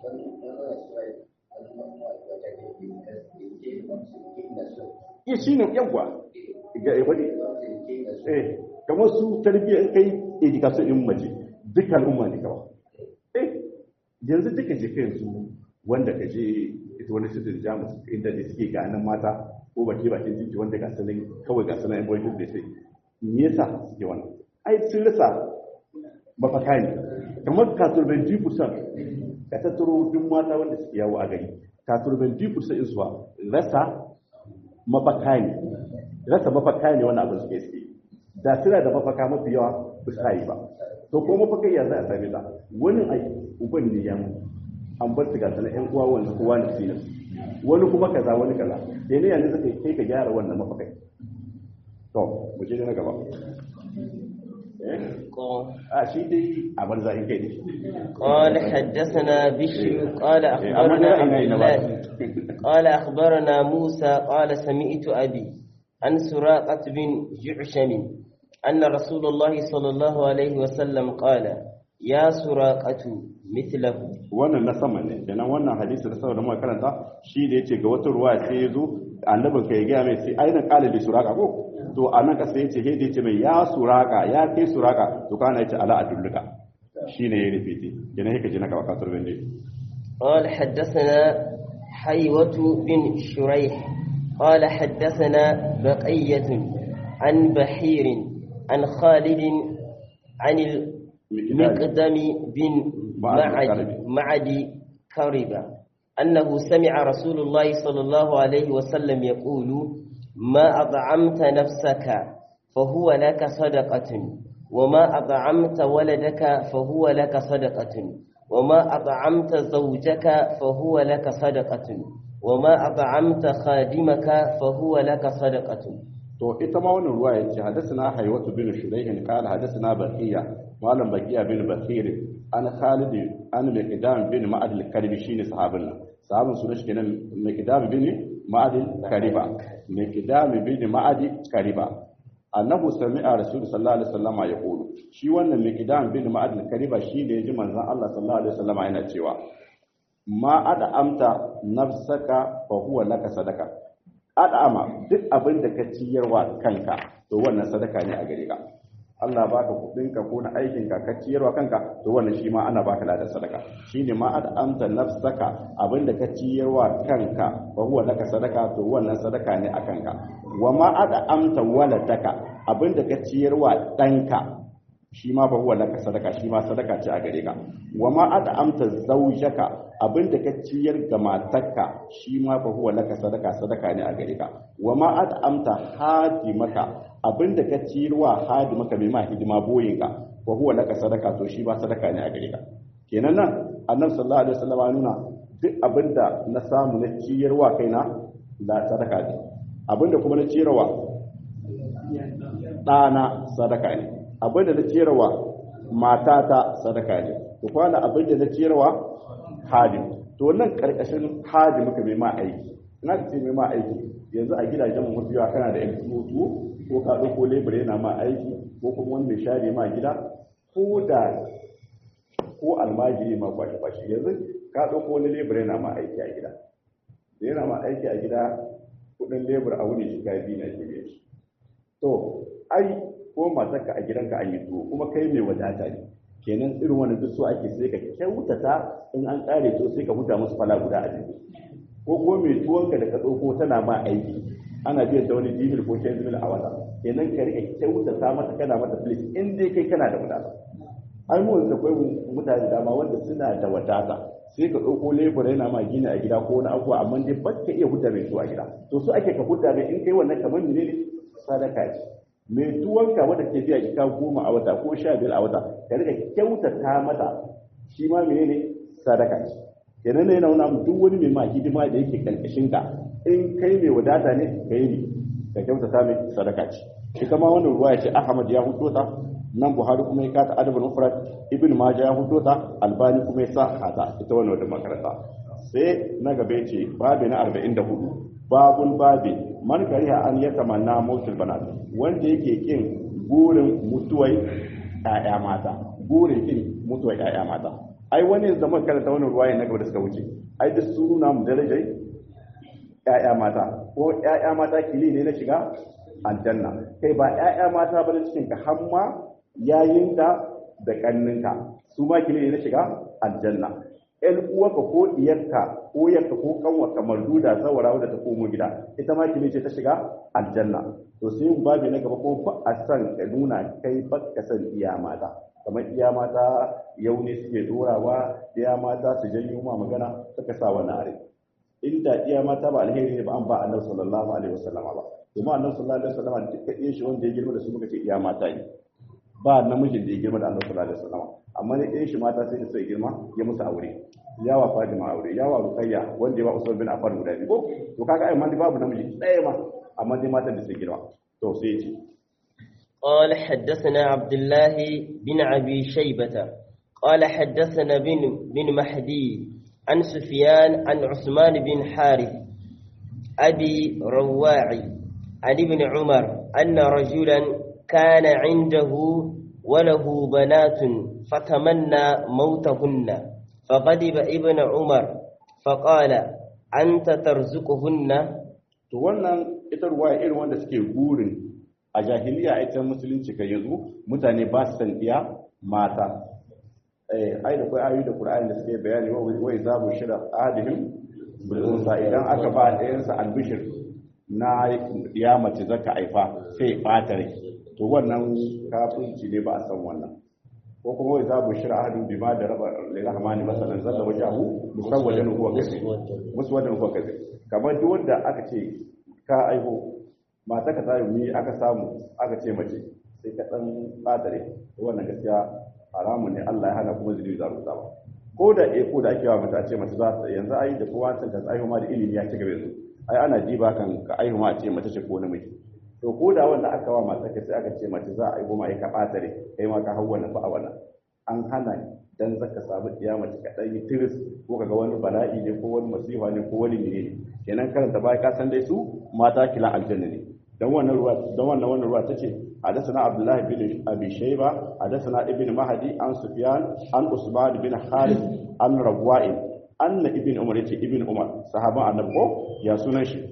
ya shi ne yawwa ga wani eh kamar su tarbiyyar kai education in mace duka al'umma ne kawai eh yanzu duka je kai yanzu wanda ka je ita wani sitin jamus inda da suke ganin mata ko baki bakin titi wanda ga sanin kawai ga sanin boy da sai me yasa suke wannan ai sun rasa mafaka ne kamar katurban dipusan ka tattaro duk mata wanda suke yawo a gari katurban dipusan isuwa rasa mafaka ne rasa mafaka ne wani abin suke suke da suna da mafaka mafi yawa ba su yi ba to ko mafaka ya za a same ta wani ai uban ne ya an bar su ga sanar yan uwa wanda kowa ne su wani kuma kaza wani kaza da ne yanzu suka kai ka gyara wannan mafakai to mu je na gaba a shi dai a banza in kai ne قال حدثنا بشر قال أخبرنا عبد الله قال أخبرنا موسى قال سمعت أبي عن سراقة بن جعشم أن رسول الله صلى الله عليه وسلم قال يا سراقة مثله wannan na sama ne kenan wannan hadisi da saboda muka karanta shi da yace ga wata ruwa sai ya zo annabin ka ya ga mai sai aina qala li suraka ko to anan ka sai yace hede yace mai ya suraka ya kai suraka to kana yace ala adulluka shine ya rifiti kenan yake ji na gaba kasar bende قال حدثنا حيوة بن شريح قال حدثنا بقية عن بحير عن خالد عن المقدم بن معد معد كربة أنه سمع رسول الله صلى الله عليه وسلم يقول ما أطعمت نفسك فهو لك صدقة وما أطعمت ولدك فهو لك صدقة وما أطعمت زوجك فهو لك صدقة وما أطعمت خادمك فهو لك صدقة to ita ma wannan ruwa yace hadathana haywatu bin shurayh qala hadathana baqiya malam baqiya bin basir an khalid an miqdam bin ma'ad al-kalbi shine sahabin nan sahabin sunan shi kenan miqdam bin ma'ad al-kariba miqdam bin ma'ad kariba annahu sami'a rasul sallallahu alaihi wasallam yaqulu shi wannan miqdam bin ma'ad al-kariba shi da yaji manzon Allah sallallahu alaihi wasallam yana cewa ma ada amta nafsaka fa huwa laka sadaka ad'ama duk abin da ka ciyarwa kanka to wannan sadaka ne a gare ka Allah baka kudinka ko na aikin ka ka ciyarwa kanka to wannan shi ma ana baka ladan sadaka shine ma ad'amta nafsaka abin da ka ciyarwa kanka fa huwa laka sadaka to wannan sadaka ne a kanka wa ma ad'amta waladaka abin da ka ciyarwa danka shi ma fa huwa laka sadaka shi ma sadaka ce a gare ka wa ma ad'amta zawjaka abinda ka ciyar ga matarka shi ma fa huwa laka sadaka sadaka ne a gare ka wa ma ad'amta hadimaka abinda ka ciyarwa hadimaka mai ma hidima boyinka fa huwa laka sadaka to shi ma sadaka ne a gare ka kenan nan annabi sallallahu alaihi wasallam ya nuna duk abinda na samu na ciyarwa kaina da sadaka ne abinda kuma na ciyarwa ɗana sadaka ne abinda na ciyarwa matata sadaka ne to kwana abinda na ciyarwa hadim to nan karkashin hadim muka mai ma aiki ina ka ce mai ma aiki yanzu a gidajen mu mafi yawa kana da yan tuwo ko ka ɗauko lebur yana ma aiki ko kuma wani mai share ma gida ko da ko almajiri ma kwashe kwashe yanzu ka ɗauko wani lebur yana ma aiki a gida da yana ma aiki a gida kuɗin lebur a wuni shiga biyu na ke biyan shi to ai ko matarka a gidanka an yi tuwo kuma kai mai wadata ne kenan irin wannan duk so ake sai ka kyautata in an kare to sai ka huta musu fala guda a jiki ko ko mai tuwonka da ka ɗauko tana ma aiki ana biyan da wani dimil ko kyan dimil a wata kenan ka rika kyautata mata kana mata filis in dai kai kana da wadata ai mu da kai mutane dama wanda suna da wadata sai ka ɗauko lebur yana ma gina a gida ko wani abuwa amma dai ba ka iya huta mai tuwa gida to so ake ka huta mai in kai wannan kamar ne sadaka ce mai tuwonka wadda ke biya ika goma a wata ko sha biyar a wata ka rika kyautata mata shi ma menene sadaka ce kenan ne yana nuna duk wani mai ma hidima da yake karkashin ka in kai mai wadata ne kai ne ka kyautata mai sadaka ce shi kama wannan ruwa ya ce ahmad ya hudo ta nan buhari kuma ya kata adabul mufrad ibn majah ya hudo ta albani kuma ya sa hata ita wannan wadda makaranta sai na gaba ya ce babi na 44 babun babi man kariha an ya tamanna mautul banat wanda yake kin burin mutuwai ƴaƴa mata burin kin mutuwai ƴaƴa mata ai wani zaman karanta wannan ruwaya na gaba da suka wuce ai duk su nuna mu darajar ƴaƴa mata ko ƴaƴa mata kili ne na shiga aljanna kai ba ƴaƴa mata ba da cikin ka hamma yayinka da kanninka su ma kili ne na shiga aljanna ƴan uwarka ko diyarka ko yarka ko kanwarka marduda zawara wadda ta komo gida ita ma kili ce ta shiga aljanna to sai yin babi na gaba ko fa a san ka nuna kai ba ka san iya mata kamar iya mata yau ne suke dorawa iya mata su janyo ma magana suka sa wani are inda iya mata ba alheri ne ba an ba annabi sallallahu alaihi wasallam ba kuma annabi sallallahu alaihi wasallam duka iya shi wanda ya girma da su muka ce iya mata ne ba namijin da ya girma da annabi sallallahu alaihi wasallam amma ne iya shi mata sai da su girma ya musu aure yawa Fatima aure yawa Ruqayya wanda ya ba Usman bin Affan guda biyu ko to kaga ai man babu namiji ɗaya ma amma dai matan da su girma to sai ya ce قال حدثنا عبد الله بن أبي شيبة قال حدثنا بن بن مهدي عن سفيان عن عثمان بن حارث أبي رواعي عن ابن عمر أن رجلا كان عنده وله بنات فتمنى موتهن فغضب ابن عمر فقال أنت ترزقهن to wannan ita ruwaya irin wanda suke burin a jahiliya ita musulunci kan yanzu mutane ba su san iya mata eh ai da kai ayoyi da Qur'ani da suke bayani wa wai zabu shira adihim bil unsa idan aka ba ɗayan sa albishir na ya mace zaka aifa sai bata rai to wannan kafirci ne ba a san wannan ko kuma wai zabu shira ahadin bima da raba lirahmani masalan zalla wajahu musawwadan huwa kazi musawwadan huwa kazi kamar duk wanda aka ce ka aiho mata ka tayi mi aka samu aka ce mace sai ka dan badare wannan gaskiya haramun ne Allah ya hana kuma zuri za rubuta ba ko da eh ko da ake wa mata ce mace za ta yanzu ai da kowa san ka aiho ma da ilimi ya ci gaba yanzu ai ana ji ba kan ka aiho ma ce mace ce ko namiji to ko da wanda aka wa mata ka sai aka ce mace za a aiho ma ai ka badare kai ma ka hawa na fa wannan an hana dan zaka samu kiyama ka dan yi tiris ko kaga wani bala'i ne ko wani masifa ne ko wani ne kenan karanta bai ka san dai su mata kila aljanna ne dan wannan ruwa dan wannan wannan ruwa tace hadathana abdullahi bin abi shayba hadathana ibn mahdi an sufyan an usman bin khalid an rawa'in anna ibn umar yace ibn umar sahaban annabi ko ya sunan shi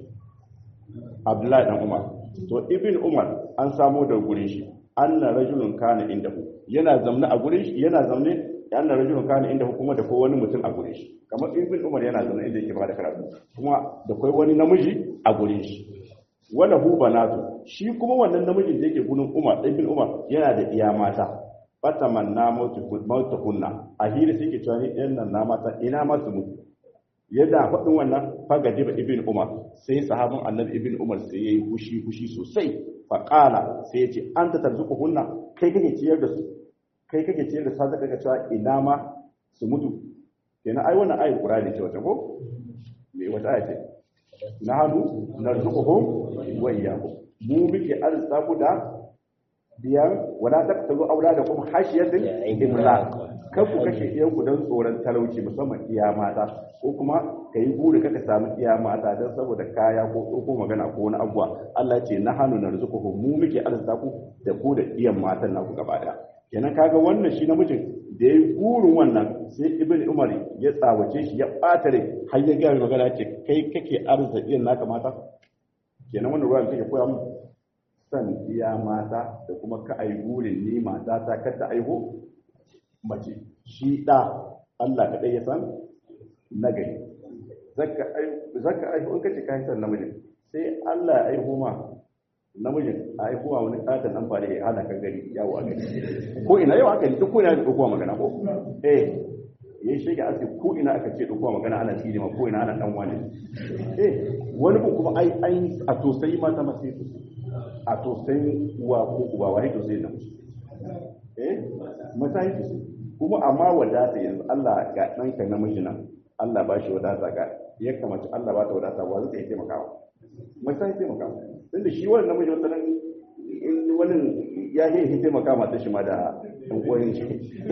abdullahi dan umar to ibn umar an samo da gurin shi anna rajulun kana indahu yana zamne a gurin shi yana zamne anna rajulun kana indahu kuma da ko wani mutum a gurin shi kamar ibn umar yana zamne inda yake bada karatu kuma da kai wani namiji a gurin shi wala hu banatu shi kuma wannan namijin da yake gurin umar ibn umar yana da iya mata fatamanna mautu mautu kunna a hira sai ke cewa ni ɗan nan na mata ina ma su mutu yadda faɗin wannan fagaji ba ibn umar sai sahabin annabi ibn umar sai yayi fushi fushi sosai faƙala sai ya ce an ta tarzuku hunna kai kake ciyar da su kai kake ciyar da su har zaka cewa ina ma su mutu kenan ai wannan ayat qur'ani ce wata ko me wata ayat ce na hadu narzuquhum wa iyyakum mu muke arzuta ku da biyan wala taqtulu auladakum hashiyatin imlaq kar ku kashe iyanku don tsoron talauci musamman iya mata ko kuma ka yi buri kaka samu iya mata don saboda kaya ko ko magana ko wani abuwa Allah ce na hannu na rizuku mu muke arzuta ku da ku da iyan matan naku gaba daya kenan kaga wannan shi namijin da ya yi burin wannan sai ibn umar ya tsawace shi ya ɓata rai har ya gaya magana ce kai kake arzuta iyan naka mata kenan wannan ruwan take koya mu san iya mata da kuma ka ai burin ni mata ta kada aiho mace shi ɗa Allah kaɗai ya san nagari zaka aihu in kace kai san namijin sai Allah ya aihu ma namijin a aihu ma wani ƙaton nan fare ya hana ka gari yawo a gari ko ina yau aka yi duk ko ina da ɗaukowa magana ko eh ya yi shege ake ko ina aka ce ɗaukowa magana ana tsiri ma ko ina ana ɗan wani eh wani ko kuma ai ai a tosai mata masu a tosai uwa ko uba wani tosai na musu eh mata yi tosai kuma amma wadata yanzu Allah ga ɗanka namiji nan Allah ba shi wadata ga ya kamata Allah ba ta wadata wa zai taimaka wa mai sai taimaka wa tunda shi wannan namiji wata nan in wani ya yi taimaka mata shi ma da ɗan uwan shi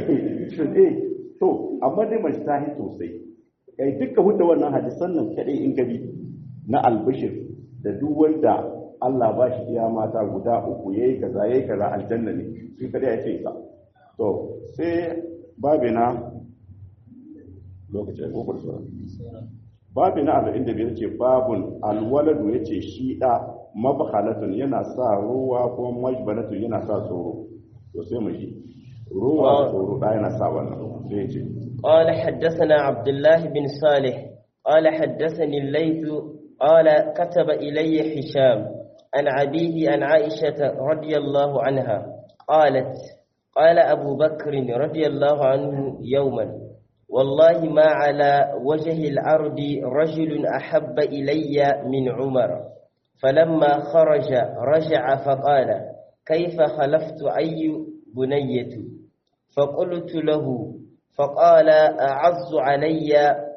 to amma dai mace ta yi sosai kai duka hudda wannan hadisan nan kadai in gabi na albishir da duk wanda Allah ba shi iya mata guda uku yayi kaza yayi kaza aljanna ne shi kadai ya ce isa to sai babina lokacin ko kurso babina arba'in da biyar ce babun alwaladu ya ce shi da mabhalatun yana sa ruwa ko majbalatun yana sa tsoro to sai mu ji ruwa tsoro da yana sa wannan sai ya ce قال حدثنا عبد الله بن صالح قال حدثني الليث قال كتب إلي هشام عن أبيه عن عائشة رضي الله عنها قالت قال أبو بكر رضي الله عنه يوما والله ما على وجه الأرض رجل أحب إلي من عمر فلما خرج رجع فقال كيف خلفت أي بنية فقلت له فقال أعز علي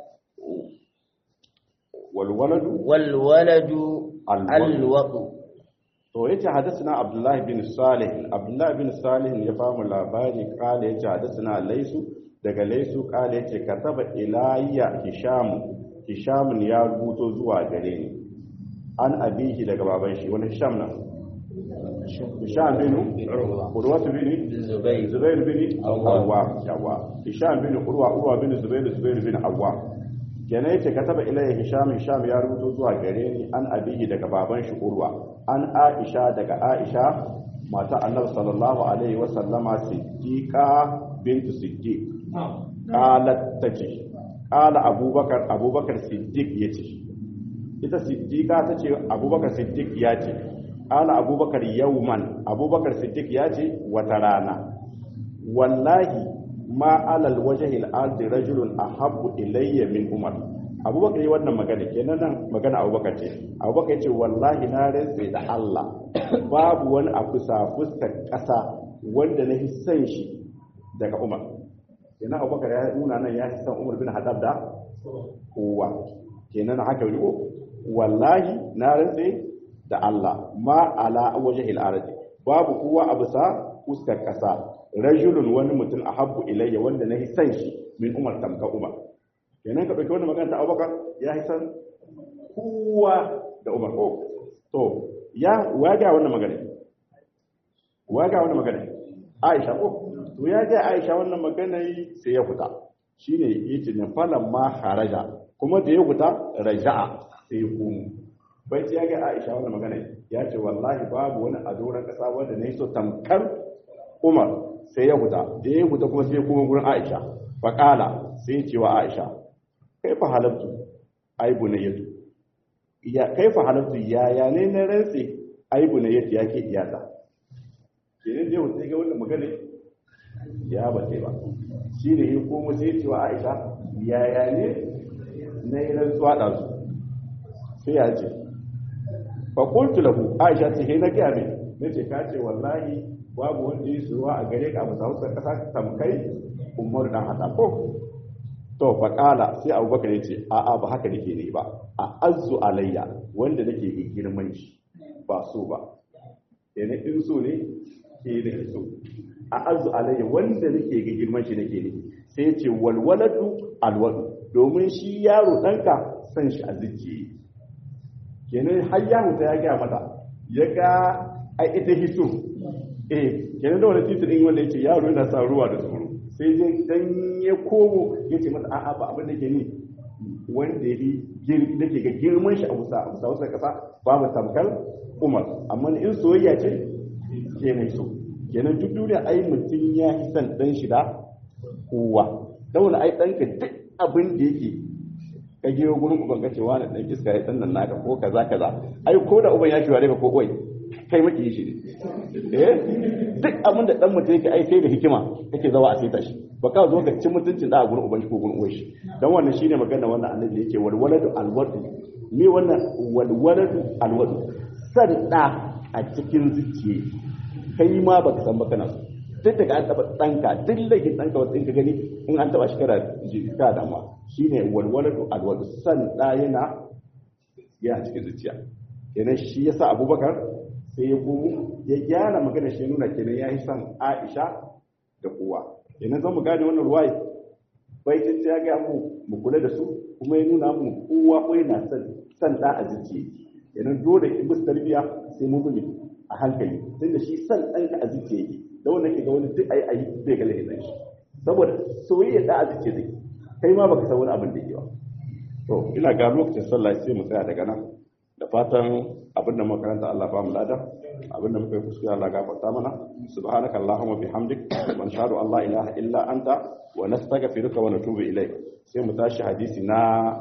والولد والولد الولد. الوضع to yace hadathana abdullahi bin salih abdullahi bin salih ya famu labari kale yace hadathana laisu daga laisu kale yace kataba ilayya hisham hisham ya rubuto zuwa gare ni an abihi daga baban shi wani hisham na hisham bin urwa bin Zubayr. zubair bin Awwa. awwa yawa hisham bin urwa urwa bin zubair zubair bin awwa kenan yace kataba ilayya hisham hisham ya rubuto zuwa gare ni an abihi daga baban shi urwa an aisha daga aisha mata annabi sallallahu alaihi wa sallama siddiqa bintu siddiq qalat tace qala abubakar abubakar siddiq yace ita siddiqa tace abubakar siddiq yace qala abubakar yawman abubakar siddiq yace wata rana wallahi ma alal wajhi al-ardi rajulun ahabbu ilayya min umar abubakar yi wannan magana kenan nan magana abubakar ce abubakar ce wallahi na rantsa da Allah babu wani a kusa fuskar ƙasa wanda na san shi daga umar kenan abubakar ya nuna nan ya san umar bin hadab da kowa kenan haka yi ko wallahi na rantsa da Allah ma ala wajhi al-ardi babu kowa a bisa fuskar ƙasa rajulun wani mutum a habbu ilayya wanda na san shi min umar tamka umar kenan ka ɗauki wannan magana ta abubakar ya san kowa da umar ko to ya waga wannan magana waga wannan magana aisha ko to ya ga aisha wannan magana sai ya fita shine yace ne falan ma haraja kuma da ya fita raja'a sai ya komo bai ya ga aisha wannan magana ya ce wallahi babu wani a doron kasa wanda na yi so tamkar umar sai ya huta da ya huta kuma sai ya kuma gurin aisha faƙala sai ya ce wa aisha kai fa halattu aibu na yadu ya kai fa halattu ya ya ne na rantsi aibu na yadu ya ke iyata ke ne zai huta ga wannan magana ya ba sai ba shi ne ya kuma sai ya ce wa aisha ya ya ne na yi rantsuwa ɗansu sai ya ce faƙultu lahu aisha ce he na gaya mai na ce ka ce wallahi babu wanda yi suruwa a gare ka musa hausar kasa tamkai umar dan hada ko to faƙala sai abubakar ya ce a'a ba haka nake ne ba a azu alayya wanda nake ga girman shi ba so ba yana in so ne ke da so a azu alayya wanda nake ga girman shi nake ne sai ya ce walwaladu alwadu domin shi yaro ɗanka san shi a zuciye kenan har ya mutu ya gaya mata ya ga ai ita hiso eh kenan da wani titirin wanda yake yaro yana sa ruwa da tsoro sai dai dan ya komo ya ce mata a'a ba abin da ke ni wanda ya yi da ke ga girman shi a musa a musa wasu kasa babu tamkar umar amma in soyayya ce ke mai so kenan duk duniya ai mutum ya yi son dan shi da kowa da wani ai ɗanka duk abin da yake ka gero gurin uban ka cewa na dan iska ya dan nan naka ko kaza kaza ai ko da uban ya kiwa ka ko koi kai maki shi ne eh duk abin da dan mutum yake ai sai da hikima kake zawa a saita shi ba ka zo ka ci mutuncin da a gurin uban shi ko gurin uwan shi dan wannan shine magana wannan annabi yake wal waladu al wadu me wannan wal waladu al wadu san da a cikin zuciye kai ma baka san ba kana so duk daga an taba danka duk laifin danka wasu in ka gani in an taba shi kada jika da ma shine walwalatu alwadu san da yana yana cikin zuciya kenan shi yasa abubakar sai ya komo ya gyara magana shi nuna kenan ya yi son aisha da kowa kenan zan mu gane wannan ruwai bai ta ya ga mu mu kula da su kuma ya nuna mu kowa ko yana son san da a zuciya kenan dole in musu tarbiya sai mu bi a hankali tunda shi san ɗanka a zuciya yake da wanda ke ga wani duk ayi ayi bai ga laifin shi saboda soyayya da a zuciya zai kai ma baka san wani abin da yake ba to ina ga lokacin sallah sai mu tsaya daga nan da fatan abin da makaranta Allah ba mu lada abin da muka yi kuskure Allah gafarta mana subhanaka allahumma bihamdik wa nashhadu an la ilaha illa anta wa nastaghfiruka wa natubu ilayk sai mu tashi hadisi na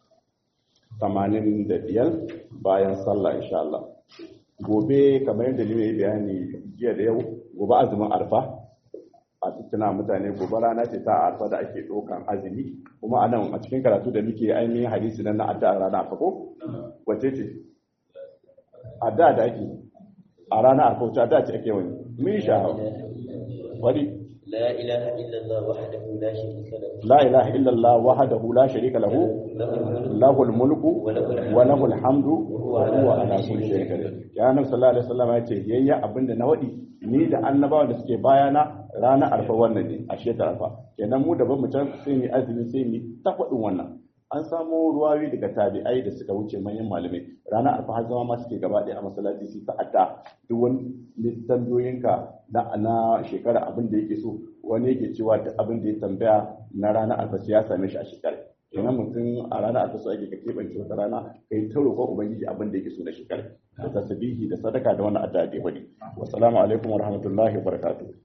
85 bayan sallah insha Allah gobe kamar yadda ni mai bayani jiya da yau gobe azumin arfa a tuna mutane gobe rana ce ta arfa da ake ɗaukan azumi kuma a nan a cikin karatu da muke ainihin hadisi nan na addu'a rana arfa ko wace ce addu'a da ake a rana arfa wace addu'a ce ake wani mun sha wani لا إله إلا الله وحده لا شريك له la ilaha illallah wahdahu la sharika lahu lahul mulku wa lahul hamdu wa huwa ala kulli shay'in qadir ya nabi sallallahu alaihi wasallam ya ce yayya abinda na wadi ni da annabawa da suke bayana ranar arfa wannan ne a shekar arfa kenan mu da ban mu can sai ni azumi sai ni ta faɗin wannan an samu ruwawi daga tabi'ai da suka wuce manyan malamai ranar arfa har zama ma suke gaba ɗaya a masallaci su ta'adda duk wani tambayoyinka na na shekara abin da yake so wani yake cewa duk abin da ya tambaya na ranar arfa sai ya same shi a shekara kenan mutum a ranar arfa so ake ka keɓance wata rana kai ta roƙon ubangiji abin da yake so na shekara da tasbihi da sadaka da wannan addu'a da ya faɗi wassalamu alaikum wa rahmatullahi wa barakatuh